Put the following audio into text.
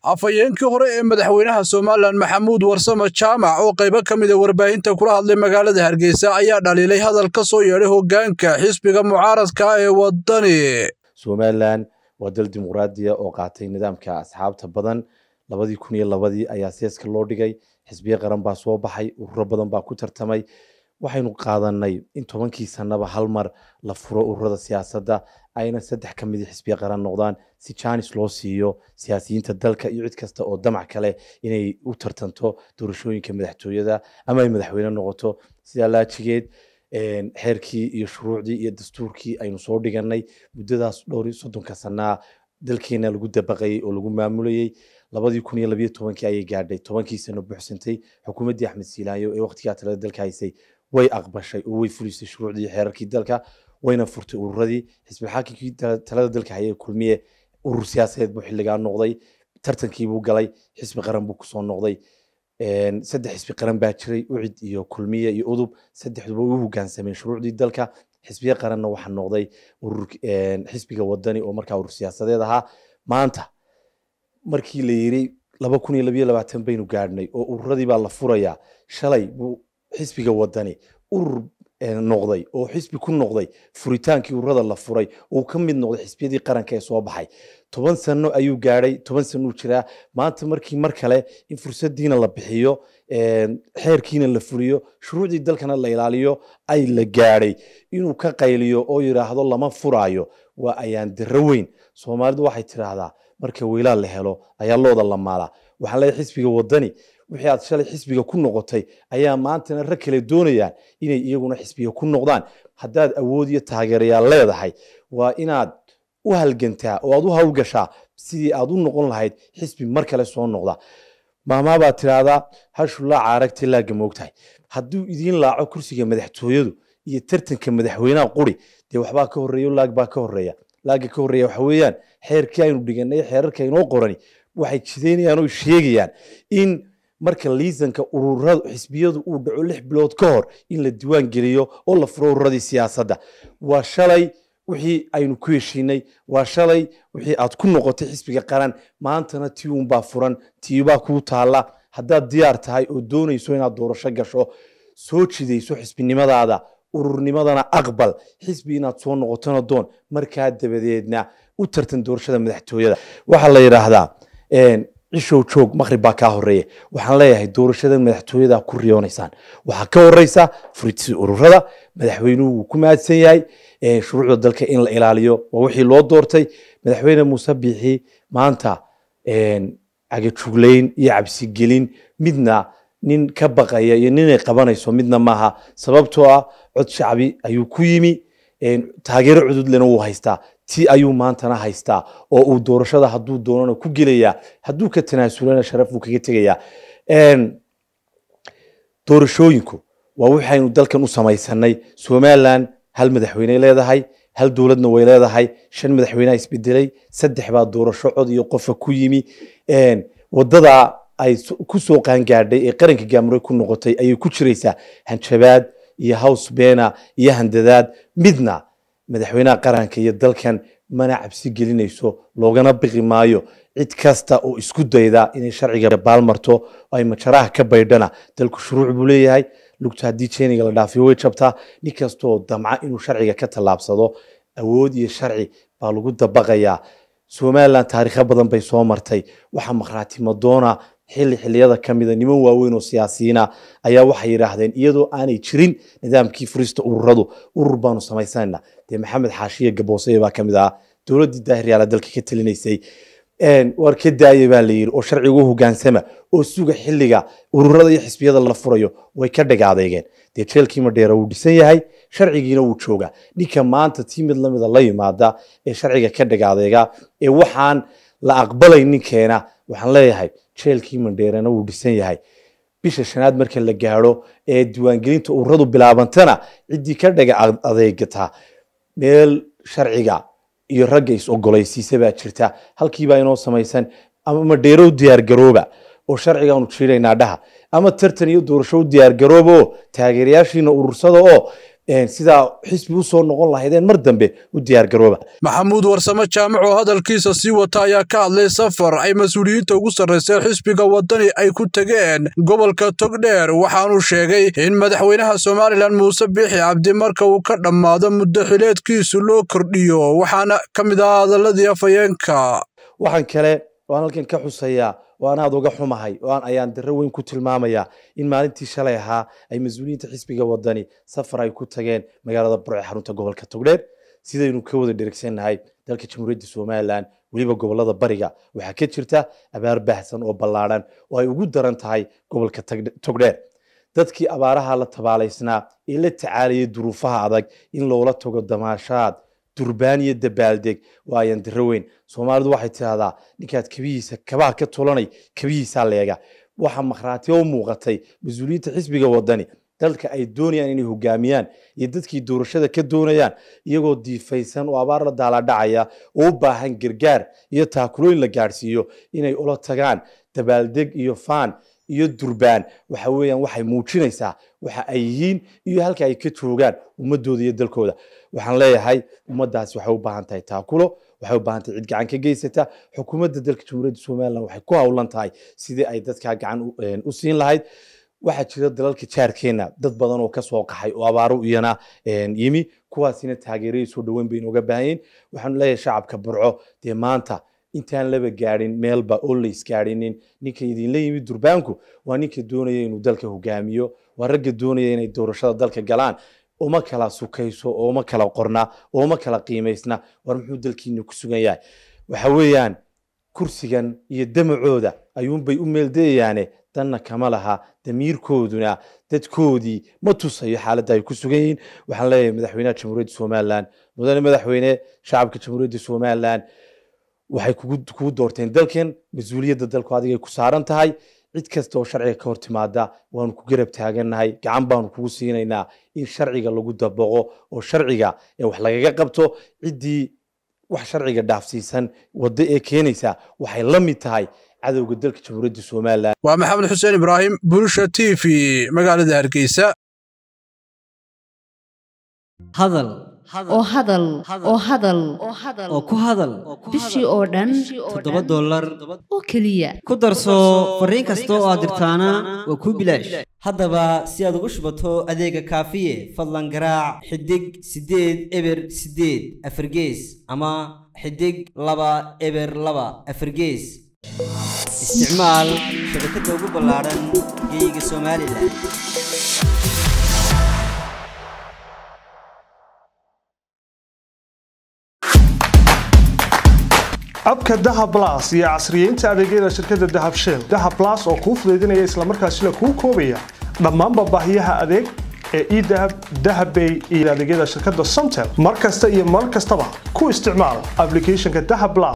afhayeenkii hore ee madaxweynaha somalilan maxamuud warsame jaamac oo qaybo ka mida warbaahinta kula hadlay magaalada hargeysa ayaa dhaliilay hadal ka soo yeedhay hoggaanka xisbiga mucaaradka ee waddani somalilan waa dal dimuqraadiya oo qaatay nidaamka asxaabta badan labadii kun iyo labadii ayaa seeska loo dhigay xisbiye qaran baa soo baxay ururo badan baa ku tartamay waxaynu qaadanay in tobankii sanaba hal mar la furo ururada siyaasadda ayna saddex ka midi xisbiye qaran noqdaan si jaanis loo siiyo siyaasiyiinta dalka iyo cid kasta oo damac kale inay u tartanto doorashooyinka madaxtooyada ama ay madaxweyne noqoto sidaa laajigeed xeerkii iyo shuruucdii iyo dastuurkii aynu soo dhiganay muddadaas dhowr iyo soddonka sanaa dalkeena lagu dabaqayey oo lagu maamulayey labadii kun iyo labiyo tobankii ayay gaadhay tobankii sano buuxsantay xukuumaddii axmed siilaayo ee waqtigaa talada dalka haysay way aqbashay oo way fulisay shuruucdii iyo xeerarkii dalka wayna furtay ururadii xisbilxaakimkii talada dalka hayay kulmiye urur siyaasadeed buu xilligaa noqday tartankiibuu galay xisbi qaran buu kusoo noqday saddex xisbi qaran baa jiray ucid iyo kulmiye iyo udub saddexduba u hogaansameen shuruucdii dalka xisbiye qaranna waxaa noqday xisbiga wadani oo markaa urur siyaasadeed ahaa maanta markii la yiri laba kun iyo labiyo labaatan baynu gaadhnay oo ururadii baa la furayaa shalay buu xisbiga wadani urur noqday oo xisbi ku noqday furitaankii ururada la furay uu ka mid noqday xisbiyadii qaranka ee soo baxay toban sano ayuu gaadhay toban sanuu jiraa maanta markii mar kale in fursadiina la bixiyo xeerkiina la fuliyo shuruucdii dalkana la ilaaliyo ay la gaadhay inuu ka qayliyo oo yidhaahdo lama furaayo waa ayaan diro weyn soomaalidu waxay tidhaahdaa marka weylaa la helo ayaa looda la maalaa waxaan leeyahay xisbiga wadani wixii aad shalay xisbiga ku noqotay ayaa maantana rag kale doonayaan inay iyaguna xisbiga ku noqdaan haddaad awood iyo taageerayaal leedahay waa inaad u halgantaa oo aad u hawlgashaa sidii aad u noqon lahayd xisbi mar kale soo noqda maamaabaad tidhaahdaa hashullaaca aragti laaga moogtahay hadduu idiin laaco kursiga madaxtooyadu iyo tartanka madaxweynaha quri dee waxbaa ka horreeya laag baa ka horreeya laaga ka horreeya waxa weeyaan xeerkii aynu dhiganay xeerarka inoo qorani waxay jidaynayaan oo sheegayaan in marka liisanka ururada xisbiyadu uu dhaco lix bilood ka hor in la diiwaan geliyo oo la furo ururadii siyaasadda waa shalay wixii aynu ku heshiinay waa shalay wixii aad ku noqotay xisbiga qaran maantana tii unbaa furan tiibaa kuu taalla haddaad diyaar tahay oo doonayso inaad doorasho gasho soo jidayso xisbinimadaada ururnimadana aqbal xisbi inaad soo noqotona doon markaa dabadeedna u tartan doorashada madaxtooyada waxaa la yidhaahdaa cishow joog maqrib baa kaa horeeya waxaan leeyahay doorashada madaxtooyada ku riyoonaysaan waxaa ka horeysa furitii ururada madaxweynuhu wuu ku mahadsan yahay shuruucda dalka in la ilaaliyo waa wixii loo doortay madaxweyne muuse biixi maanta cagajuglayn iyo cabsigelin midna nin ka baqaya iyo ninay qabanayso midna maaha sababtoo ah cod shacbi ayuu ku yimi taageero cududlena wuu haystaa ti ayuu maantana haystaa oo uu doorashada hadduu doonana ku gelayaa hadduu ka tanaasulana sharaf buu kaga tegayaa doorashooyinku waa waxaynu dalkan u samaysanay somalilan hal madaxweyney leedahay hal dowladna way leedahay shan madaxweyneha isbedelay saddex baa doorasho cod iyo qofa ku yimi wadada ay ku soo qaangaadhay ee qaranka gaamure ku noqotay ayay ku jiraysaa hanjabaad iyo house bena iyo handadaad midna madaxweynaha qaranka iyo dalkan mana cabsi gelinayso loogana biqi maayo cid kasta oo isku dayda inay sharciga baalmarto ay majaraha ka baydhana dalku shuruuc buu leeyahay lugta haddii jeniga la dhaafiyo way jabtaa nin kastaoo damca inuu sharciga ka tallaabsado awood iyo sharci baa lagu dabaqayaa somalilan taariikho badan bay soo martay waxaa makhraati madoona xilli xilliyada ka mida niman waaweyn oo siyaasiyiina ayaa waxay yidhaahdeen iyadoo aanay jirin nidaamkii furista ururadu urur baanu samaysanayna dee maxamed xaashiye gabooseye baa ka mid ahaa dowladdii daahiryaala dalka ka talinaysay war ka daaya baa la yidhi oo sharcigu hogaansama oo suga xilliga ururada iyo xisbiyada la furayo way ka dhagaadeegeen dee jeelkii madheera wuu dhisan yahay sharcigiina wuu joogaa ninka maanta tii mid lamida la yimaada ee sharciga ka dhagaadeega ee waxaan la aqbalay ninkeena waxaan leeyahay jeelkii mandheerana wuu dhisan yahay bisha shanaad marka la gaadho ee diiwaangelinta ururadu bilaabantana ciddii ka dhaga adeegataa meel sharciga iyo ragga is ogolaysiisa baa jirta halkiibaa inoo samaysan ama madheero u diyaargarooba oo sharcigaanu jiidaynaa dhaha ama tartan iyo doorasho u diyaargarooba oo taageerayaashiina urursada oo sidaa xisbi usoo noqon lahaydeen mar dambe u diyaargarooba maxamuud warsame jaamac oo hadalkiisa sii wata ayaa ka hadlay safar ay mas-uuliyiinta ugu sarraysay xisbiga waddani ay ku tegeen gobolka togdheer waxaanuu sheegay in madaxweynaha somalilan muuse biixi cabdi marka uu ka dhammaado muddo xileedkiisu loo kordhiyo waxaana ka mid ah hadaladii afhayeenka waxaan kale waan halkan ka xusayaa oo aan aada uga xumahay oo aan ayaan darro weyn ku tilmaamayaa in maalintii shalay ahaa ay mas-uuliyiinta xisbiga wadani safar ay ku tageen magaalada burce xarunta gobolka togdheer sidaynu ka wada dherigsannahay dalka jamhuuriyadda somalilan weliba gobolada bariga waxaa ka jirta abaar baahsan oo ballaadhan oo ay ugu daran tahay gobolka togdheer dadkii abaaraha la tabaalaysnaa ee la tacaalayay duruufaha adag in loola tago damaashaad durbaan iyo dabaaldeg waa ayaan diro weyn soomaalidu waxay tidahdaa ninkaad kabihiisa kabaha ka tulanay kabihiisaa leega waxaa makhraati oo muuqatay mas-uuliyiinta xisbiga wadani dalka ay doonayaan inay hogaamiyaan iyo dadkii doorashada ka doonayaan iyagoo diifaysan oo abaar la daaladhacaya oo u baahan gargaar iyo taakulooyin la gaadhsiiyo inay ula tagaan dabaaldeg iyo faan iyo durbaan waxa weeyaan waxay muujinaysaa waxa ay yihiin iyo halka ay ka joogaan ummadooda iyo dalkooda waxaan leeyahay ummaddaasi waxay u baahan tahay taakulo waxay u baahan tahay cid gacan ka geysata xukuumadda dalka jamhuuriyadda somalilan waxay ku howlan tahay sidii ay dadkaa gacan u siin lahayd waxaa jira dalalka jaarkeena dad badan oo kasoo qaxay oo abaaro iyana yimi kuwaasina taageerayay soo dhaweyn bay inooga baahanyiin waxaanu leeyahay shacabka burco dee maanta intaan laba gaadhin meelba oo la isgaadhinin ninka idinla yimid durbaanku waa ninka doonaya inuu dalka hogaamiyo waa ragga doonaya inay doorashada dalka galaan uma kala sukayso ooma kala qorna ooma kala qiimaysna war muxuu dalkiina ku sugan yahay waxa weeyaan kursigan iyo damacooda ayuunbay u meeldayayaane danna kama laha damiirkooduna dadkoodii ma tusayo xaaladda ay ku sugan yihiin waxaan leeyahay madaxweynaha jamhuuriyadda somalilan mudane madaxweyne shacabka jamhuuriyadda somalilan waxay kugu doorteen dalkan mas-uuliyadda dalku adigay ku saaran tahay cid kasta oo sharciga ka hor timaada waanu ku garab taagannahay gacan baanu kugu siinaynaa in sharciga lagu dabaqo oo sharciga wax lagaga qabto ciddii wax sharciga dhaafsiisan waddo ee keenaysa waxay la mid tahay cadowga dalka jamhuuriyadda somalilan waa maxamed xuseen ibraahim bulusha t v magaalada hargeysa hadal oo hadal oo hadal oo ku hadal bishii oo dhan toddoba dollar oo keliya ku darso fariin kasta oo aad dirtaana waa kuu bilaash haddaba si aad ugu shubato adeega kaafiye fadlan garaac xidig siddeed eber siddeed afargees ama xidig laba eber laba afargees isticmaal shabakadda ugu ballaadhan geeyiga somalilan abka dahab blas iyo casriyeynta adeegyada shirkadda dahab shell dahab blas oo kuu fudaydinaya islamarkaasina kuu koobaya dhammaanba baahiyaha adeeg ee edahab dahabbay iyo adeegyada shirkadda somtel mar kasta iyo mar kastaba ku isticmaal aplicathonka dahab blas